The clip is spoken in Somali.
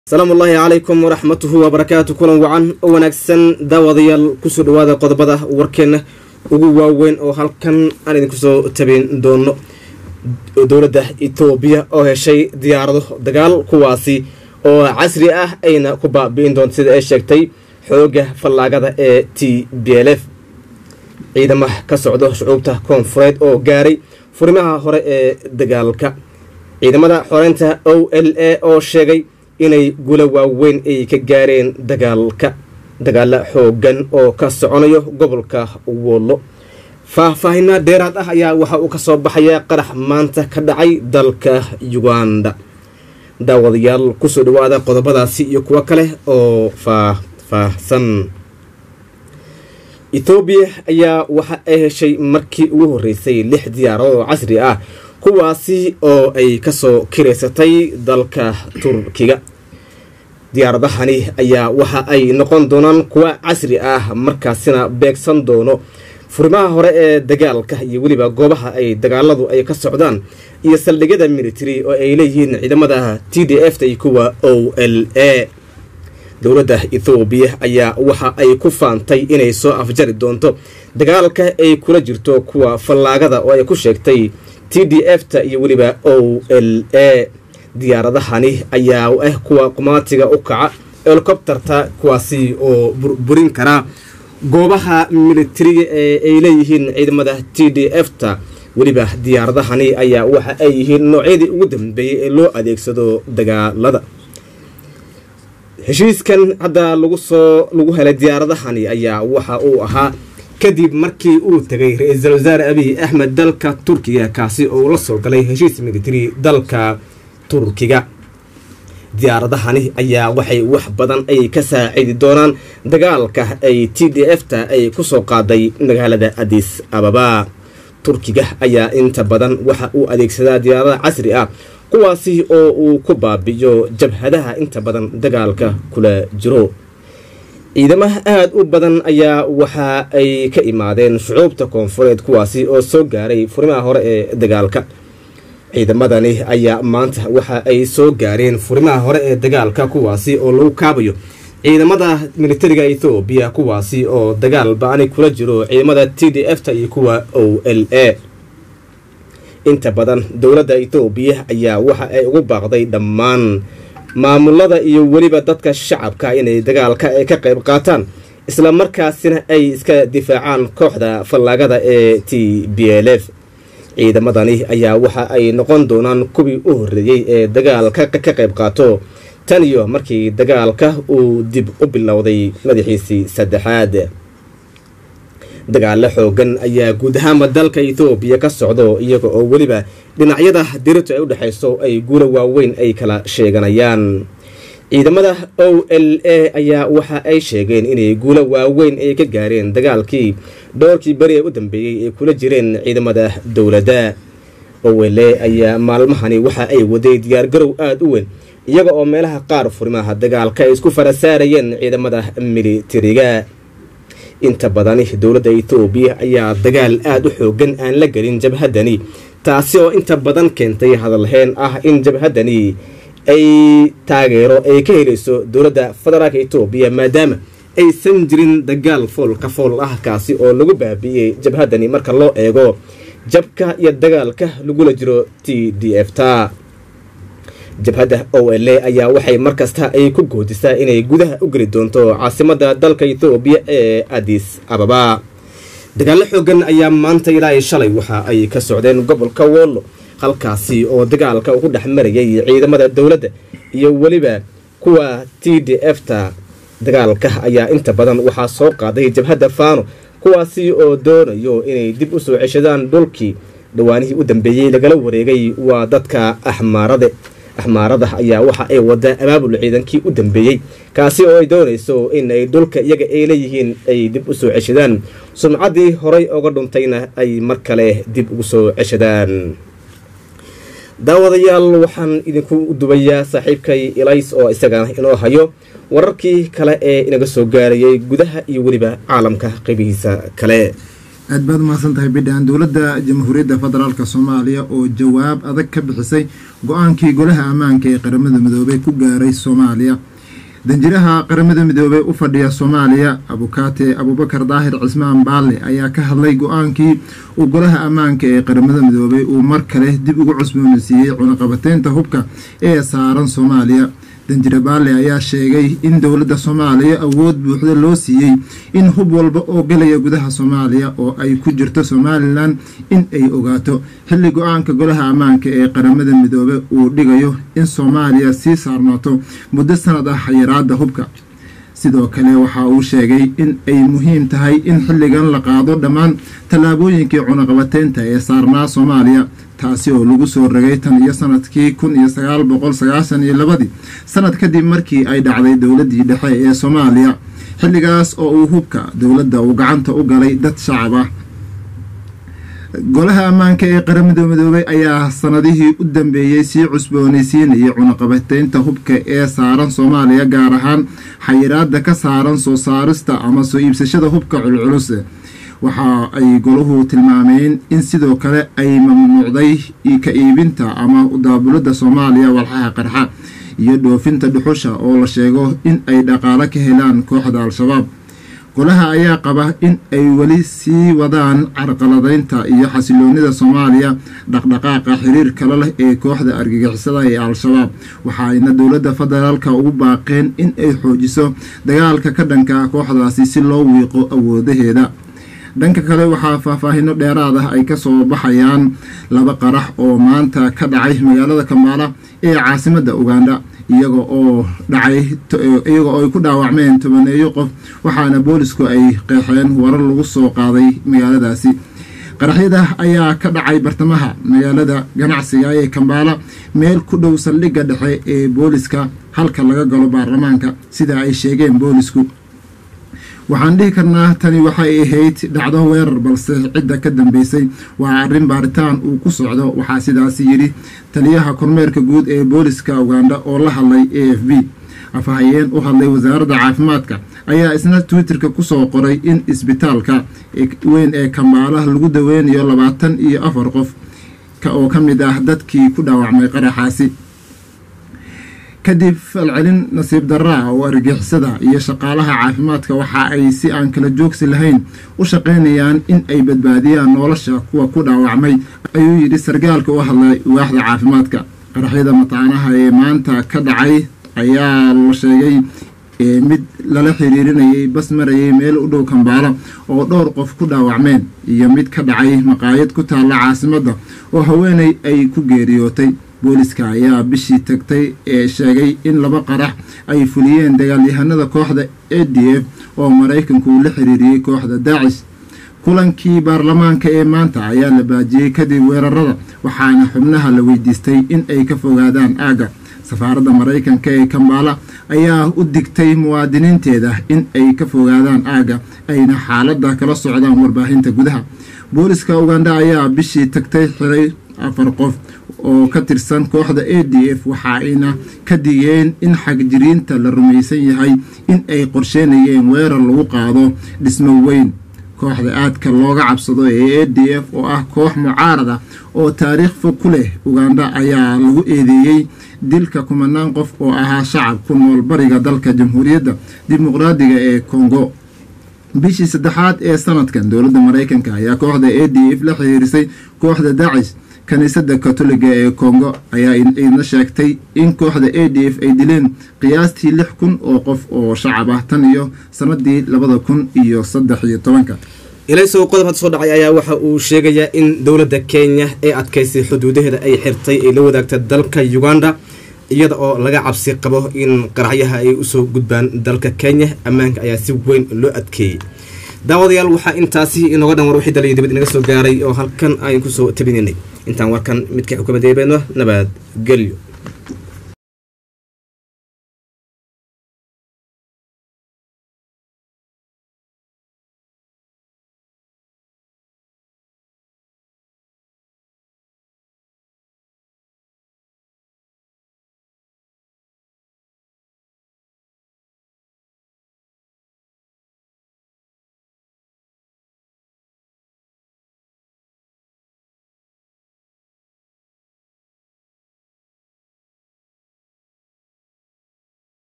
asalaamu ullaahi calaykum waraxmatuhu wabarakaatu kulan wacan oo wanaagsan daawadayaal kusoo dhawaada qodobada warkeenna ugu waaweyn oo halkan aan idinku soo tabin doono dowladda etoobiya oo heshay diyaarado dagaal kuwaasi oo casri ah ayna ku baabi'in doonto sida ay sheegtay xooga fallaagada ee t b l f ciidamaha ka socdo shucuubta koonfureed oo gaaray furimaha hore ee dagaalka ciidamada xoreynta o l a oo sheegay inay gula waaweyn ay ka gaareen dagaalka dagaala xoogan oo ka soconayo gobolka wollo faahfaahinaa dheeraad ah ayaa waxa uu ka soo baxaya qarax maanta ka dhacay dalka uganda daawadayaal kusoo dhawaada qodobadaasi iyo kuwo kale oo faahfaahsan etoobiya ayaa waxa ay heshay markii ugu horreysay lix diyaarado oo casri ah kuwaasi oo ay kasoo kiraysatay dalka turkiga diyaaradahani ayaa waxa ay noqon doonaan kuwa casri ah markaasina beegsan doono furimaha hore ee dagaalka iyo weliba goobaha ay dagaaladu ay ka socdaan iyo saldhigyada military oo ay leeyihiin ciidamada t d f ta iyo kuwa o l a dowladda ethoobiya ayaa waxa ay ku faantay inay soo afjari doonto dagaalka ay kula jirto kuwa fallaagada oo ay ku sheegtay t d f ta iyo weliba o l a diyaaradahani ayaa ah kuwa qumaatiga u kaca helikobterta kuwaasi oo burburin karaa goobaha militariga ee ay leeyihiin ciidamada t d f ta weliba diyaaradahani ayaa waxa ay yihiin noocyadii ugu dambeeyey ee loo adeegsado dagaalada heshiiskan hadda lagu soo lagu helay diyaaradahani ayaa waxa uu ahaa kadib markii uu tegay ra-iisul wasaare abiy axmed dalka turkiga kaasi oo la soo galay heshiis military dalka turkiga diyaaradahani ayaa waxay wax badan ay ka saacidi doonaan dagaalka ay t d f ta ay kusoo qaaday magaalada adis ababa turkiga ayaa inta badan waxa uu adeegsadaa diyaarada casri ah kuwaasi oo uu ku baabiyo jabhadaha inta badan dagaalka kula jiro ciidamaha aada u badan ayaa waxa ay ka imaadeen shucuubta koonfureed kuwaasi oo soo gaaray furimaha hore ee dagaalka ciidamadani ayaa maanta waxa ay soo gaareen furimaha hore ee dagaalka kuwaasi oo lagu kaabayo ciidamada militariga ethoobiya kuwaasi oo dagaal ba-ani kula jiro ciidamada t d f ta iyo kuwa o l a inta badan dowladda ethoobiya ayaa waxa ay ugu baaqday dhammaan maamulada iyo weliba dadka shacabka inay dagaalka ay ka qayb qaataan isla markaasina ay iska difaacaan kooxda fallaagada ee t b l f ciidamadani ayaa waxa ay noqon doonaan kuwii u horreeyey ee dagaalka ka qayb qaato tan iyo markii dagaalka uu dib u bilowday madaxiisii saddexaad dagaalo xoogan ayaa guud ahaanba dalka ethoobiya ka socdo iyaga oo weliba dhinacyada dirito ay u dhexayso ay guula waaweyn ay kala sheeganayaan ciidamada o l a ayaa waxa ay sheegeen inay guulo waaweyn ay ka gaareen dagaalkii dhowrkii beri ee u dambeeyey ay kula jireen ciidamada dowladda o l a ayaa maalmahani waxa ay waday diyaargarow aada u weyn iyaga oo meelaha qaar furimaha dagaalka ay isku farasaarayeen ciidamada militariga inta badani dowladda etoobiya ayaa dagaal aada u xoogan aan la gelin jabhadani taasi oo inta badan keentay hadalheen ah in jabhadani ay taageero ay ka helayso dowladda federaalka etoobiya maadaama aysan jirin dagaal fool ka fool ah kaasi oo lagu baabi'iyey jabhadani marka loo eego jabka iyo dagaalka lagula jiro t d f ta jabhadda o l a ayaa waxay markasta ay ku goodisaa inay gudaha u geli doonto caasimadda dalka ethoobiya ee adis ababa dagaalo xoogan ayaa maanta ilaa shalay waxa ay ka socdeen gobolka wollo halkaasi oo dagaalka ugu dhex marayay ciidamada dowladda iyo weliba kuwa t d f ta dagaalka ayaa inta badan waxaa soo qaaday jabhadda faano kuwaasi oo doonayo inay dib u soo ceshadaan dhulkii dhawaanihii u dambeeyey lagala wareegay waa dadka axmaarade axmaarada ayaa waxa ay wadaa abaabul ciidankii u dambeeyey kaasi oo ay doonayso in ay dhulka iyaga ay leeyihiin ay dib u soo ceshadaan sumcaddii horay oga dhuntayna ay mar kale dib ugu soo ceshadaan daawadayaal waxaan idinku dubayaa saaxiibkay ilays oo isagana inoo hayo wararkii kale ee inaga soo gaarayay gudaha iyo weliba caalamka qaybihiisa kale aad baad umahadsan tahay bidhaan dowladda jamhuuriyadda federaalk soomaaliya oo jawaab adag ka bixisay go-aankii golaha ammaanka ee qaramada midoobey ku gaaray soomaaliya danjiraha qaramada midoobey u fadhiya soomaaliya abukaate abubakar daahir cismaan baalle ayaa ka hadlay go-aankii uu golaha ammaanka ee qaramada midoobey uu mar kale dib ugu cusboonaysiiyey cunaqabateynta hubka ee saaran soomaaliya danjire baalle ayaa sheegay in dowladda soomaaliya awood buuxda loo siiyey in hub walba oo galaya gudaha soomaaliya oo ay ku jirto somalilan in ay ogaato xilli go-aanka golaha ammaanka ee qaramada midoobe uu dhigayo in soomaaliya sii saarnaato muddo sanad ah xayiraada hubka sidoo kale waxa uu sheegay in ay muhiim tahay in xilligan la qaado dhammaan tallaabooyinkii cunaqabateynta ee saarnaa soomaaliya taasi oo lagu soo ragay tan iyo sanadkii kun iyo sagaal boqol sagaashan iyo labadii sanad kadib markii ay dhacday dowladdii dhexe ee soomaaliya xilligaas oo uu hubka dowladda uu gacanta u galay dad shacab ah golaha ammaanka ee qaramada midoobey ayaa sanadihii u dambeeyey sii cusboonaysiinayay cunaqabateynta hubka ee saaran soomaaliya gaar ahaan xayiraada ka saaran soo saarista ama soo iibsashada hubka culculus waxa ay golahu tilmaameen in sidoo kale ay mamnuucday ka iibinta ama daabulada soomaaliya walxaha qarxa iyo dhoofinta dhuxusha oo la sheego in ay dhaqaalo ka helaan kooxda al-shabaab golaha ayaa qaba in ay weli sii wadaan carqaladeynta iyo xasiloonida soomaaliya dhaqdhaqaaqa xiriir kale leh ee kooxda argagixisada ee al-shabaab waxaayna dowladda federaalka ugu baaqeen in ay xoojiso dagaalka ka dhanka kooxdaasi si loo wiiqo awoodaheeda dhanka kale waxaa faahfaahino dheeraad ah ay kasoo baxayaan laba qarax oo maanta ka dhacay magaalada kambaala ee caasimadda uganda iyaga oo dhacay iyaga oo ay ku dhaawacmeen tobaneeyo qof waxaana boolisku ay qeexeen warar lagu soo qaaday magaaladaasi qaraxyada ayaa ka dhacay bartamaha magaalada ganacsiga ee kambaala meel ku dhow saldhigga dhexe ee booliska halka laga galo baarlamaanka sida ay sheegeen boolisku waxaan dhihi karnaa tani waxay ahayd dhacdo weerar balse cidda ka dambeysay waa arrin baaritaan uu ku socdo waxaa sidaasi yidhi taliyaha kormeerka guud ee booliska uganda oo la hadlay a f b afhayeen u hadlay wasaaradda caafimaadka ayaa isna twitterka kusoo qoray in isbitaalka weyn ee kambaalaha lagu daweynayo labaatan iyo afar qof oo ka mid ah dadkii ku dhaawacmay qaraxaasi kadib falcelin nasiib daraa oo argixisada iyo shaqaalaha caafimaadka waxa ay si aan kala joogsi lahayn u shaqaynayaan in ay badbaadiyaan nolosha kuwa ku dhaawacmay ayuu yidhi sargaalka u hadlay waaxda caafimaadka qaraxyada mataanaha ee maanta ka dhacay ayaa la sheegay mid lala xiriirinayay bas marayay meel u dhow kambaalo oo dhowr qof ku dhaawacmeen iyo mid ka dhacay maqaayad ku taalla caasimadda oo haweeney ay ku geeriyootay booliska ayaa bishii tagtay ee sheegay in laba qarax ay fuliyeen dagaalyahanada kooxda a d f oo maraykanku uu la xiriiriyey kooxda daacish kulankii baarlamaanka ee maanta ayaa la baajiyey kadib weerarada waxaana xubnaha la weydiistay in ay ka fogaadaan aagga safaaradda maraykanka ee kambaala ayaa u digtay muwaadiniinteeda in ay ka fogaadaan aagga ayna xaaladda kala socdaan warbaahinta gudaha booliska uganda ayaa bishii tagtay xiray afar qof oo ka tirsan kooxda a d f waxa ayna ka digeen in xagjiriinta la rumaysan yahay in ay qorsheynayeen weerar lagu qaado dhismo weyn kooxda aadka looga cabsado ee a d f oo ah koox mucaarad ah oo taariikh fog ku leh uganda ayaa lagu eedeeyey dilka kumanaan qof oo ahaa shacab ku nool bariga dalka jamhuuriyadda dimuqraadiga ee kongo bishii saddexaad ee sanadkan dowladda maraykanka ayaa kooxda a d f la xiriirisay kooxda daacish kiniisadda katoliga ee kongo ayaa idna sheegtay in kooxda a d f ay dileen qiyaastii lix kun oo qof oo shacab ah tan iyo sanadii labada kun iyo saddex iyo tobanka ilaysow qodob hadda soo dhacay ayaa waxa uu sheegayaa in dowladda kenya ee adkaysay xuduudaheeda ay xirtay ay la wadaagta dalka uganda iyada oo laga cabsi qabo in qaraxyaha ay usoo gudbaan dalka kenya ammaanka ayaa si weyn loo adkeeyey daawadayaal waxaa intaasi inooga dhan war wixii daliyo dibad inaga soo gaaray oo halkan aynu kusoo tabinaynay intaan warkan midka xukuumadda eebeeno nabad gelyo